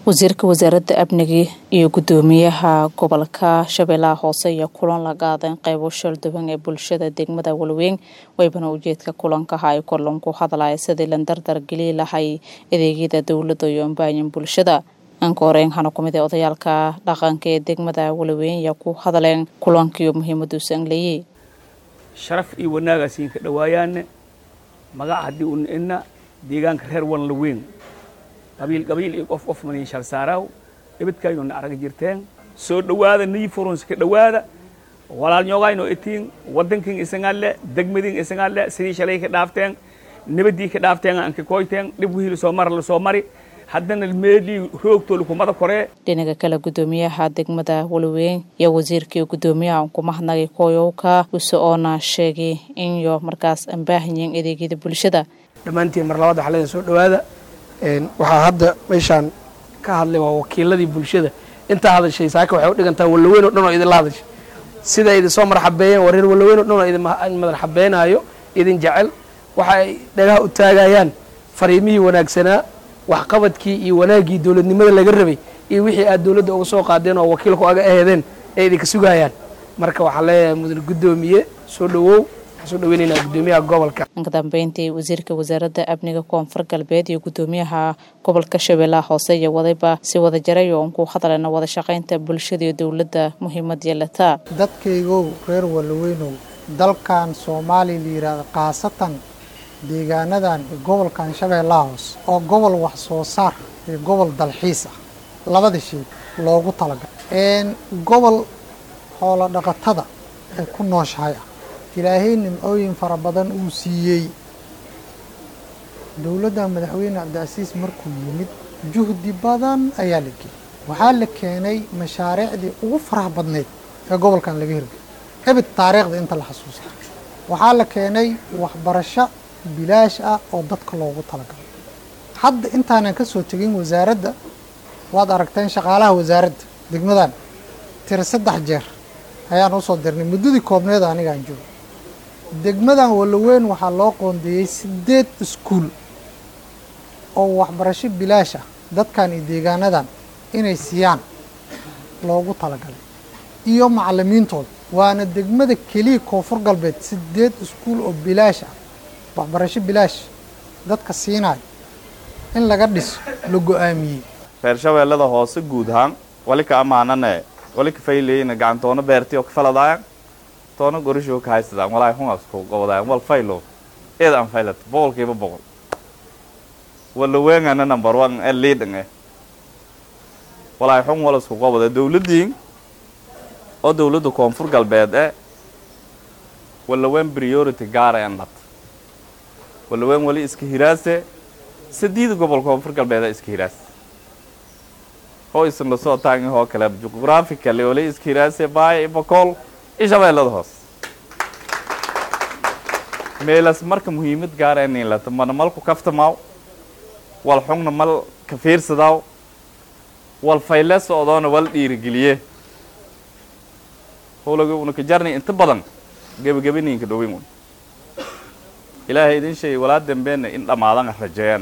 wasiirka wasaaradda amniga iyo gudoomiyaha gobolka shabeellaha hoose iyo kulan la qaadeen qeybo shalduwan ee bulshada degmada walweyn waybana ujeedka kulankaha ay korlanku hadlaya sidii la dardar geli lahay adeegyada dowladda iyo ambaayin bulshada anka horeyn hana ku mid ee odayaalka dhaqanka ee degmada walweyn ayaa ku hadleen kulankiiyo muhiimaduusan leeyey sharaf iyo wanaagaasiin ka dhawaayaane magac haddii un ina deegaanka reer wan laweyn qabiil qabiil iyo qof qof mani shal saaraaw ibidkaayuna arag jirteen soo dhowaada niyi furunsi ka dhowaada walaal ñoogayno itiin waddankin isagalle degmadin isagalle sidii shalay ka dhaafteen nabadii ka dhaafteen anka koyteen dhib wihii lasoo mara lasoo mari haddana meelii roogtooda kumada koree dhinaca kale gudoomiyaha degmada walweyn iyo wasiirkii gudoomiyaha unkumahadnagay koyowka use oona sheegay in yo markaas aan baahanyiin adeegyada bulshada dhammaantiin mar labaad waxaa leedahay soo dhowaada waxaa hadda meeshaan ka hadlay waa wakiiladii bulshada intaa hadashay saaka waxay u dhigantaa wallaweyn o dhan oo idinla hadashay sida idin soo marxabeeyeen waa reer wallaweyn o dhan oo idin madarxabeynaayo idin jecel waxa ay dhagaha u taagayaan fariimihii wanaagsanaa waxqabadkii iyo wanaaggii dowladnimada laga rabay iyo wixii aad dowladda uga soo qaadeen oo wakiilku aga aheedeen ee idinka sugayaan marka waxaa leeyahay mudan guddoomiye soo dhowow waxaan soo dhaweynaynaa guddoomiyaha gobolka ka dambeyntii wasiirka wasaaradda amniga koonfur galbeed iyo gudoomiyaha gobolka shabeellaha hoose iyo wadayba si wada jaray oo unkuu hadlayna wada shaqaynta bulshada iyo dowladda muhiimad yeelataa dadkaygow reer walaweynow dalkan soomaaliya la yidhaahdo khaasatan deegaanadan gobolkan shabeellaha hoose oo gobol wax soo saar iyo gobol dalxiis ah labada shay loogu talagalay gobol xoolo dhaqatada ay ku nooshahay ah ilaahay nimcooyin fara badan uu siiyey dowladda madaxweyne cabdicasiis markuu yimid juhdi badan ayaa la geeyey waxaa la keenay mashaariicdii ugu faraha badnayd ee gobolkan laga hirgay ebid taariikhda inta la xasuusta waxaa la keenay waxbarasho bilaash ah oo dadka loogu talagalay hadda intaanan ka soo tegin wasaaradda waad aragteen shaqaalaha wasaaradda degmadan tiri saddex jeer ayaan usoo dirnay muddadii koobneed anigaan joogo degmadan walaweyn waxaa loo qoondeeyey siddeed iskuul oo waxbarasho bilaash ah dadkan iyo deegaanadan inay siiyaan loogu talagalay iyo macallimiintooda waana degmada keliya koonfur galbeed siddeed iskuul oo bilaash ah waxbarasho bilaash dadka siinayo in laga dhiso la go-aamiyey reer shabeellada hoose guud ahaan wali ka ammaanane wali ka fayleyna gacantoona beerti oo ka faladaayan toona gorishoo ka haysadaan walaay hungasku gobodaayan wal faylo eed aan faylat boqolkiiba boqol wala weengana number one ee liidhan eh walaay xun wal isku qoboda dowladdiin oo dowladda koonfur galbeed eh wala ween priority gaara en lat wala ween wali iska hiraase sadiida gobol koonfur galbeeda iska hiraase hoo isan lasoo taagin hoo kale juqraafically wali iska hiraase baaya ibakool iyo shabeellada hoos meelas marka muhiimad gaara inin lata mana malku kaftamaaw wal xugna mal ka fiirsadaaw wal fayle socdoona wal dhiirigeliye howlaga una ka jarnay inta badan gebagabaninka dhowin un ilaahay idin sheegay walaa dambeena in dhammaadana rajeeyaan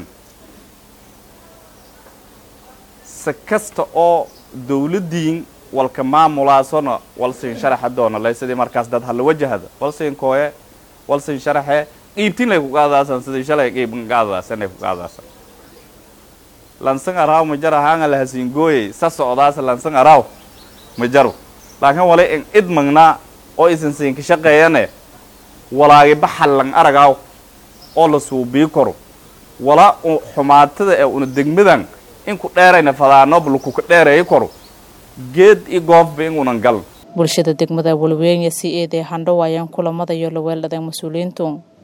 si kasta oo dowladdiin walka maamulaasona walsin sharaxa doona lay sidii markaas dad hala wajahada walsin kooye walsin sharaxe qiibtin lay ku qaadaasan sidii shalay qiibkan qaadaasan ay ku qaadaasan lansan araaw ma jara haanga la hasiin gooyey sa socdaasa lansan araaw ma jaro laakiin wala in id magnaa oo isan siinka shaqeeyane walaagi baxallan aragaaw oo la suubii karo wala xumaatada ee una degmadan inku dheerayna fadaanob lakuka dheereeyi karo geed iyo goofba inuunan galan bulshada degmada walweyn si eedee handhow ayaan kulamada iyo laweeladeen mas-uuliyiintu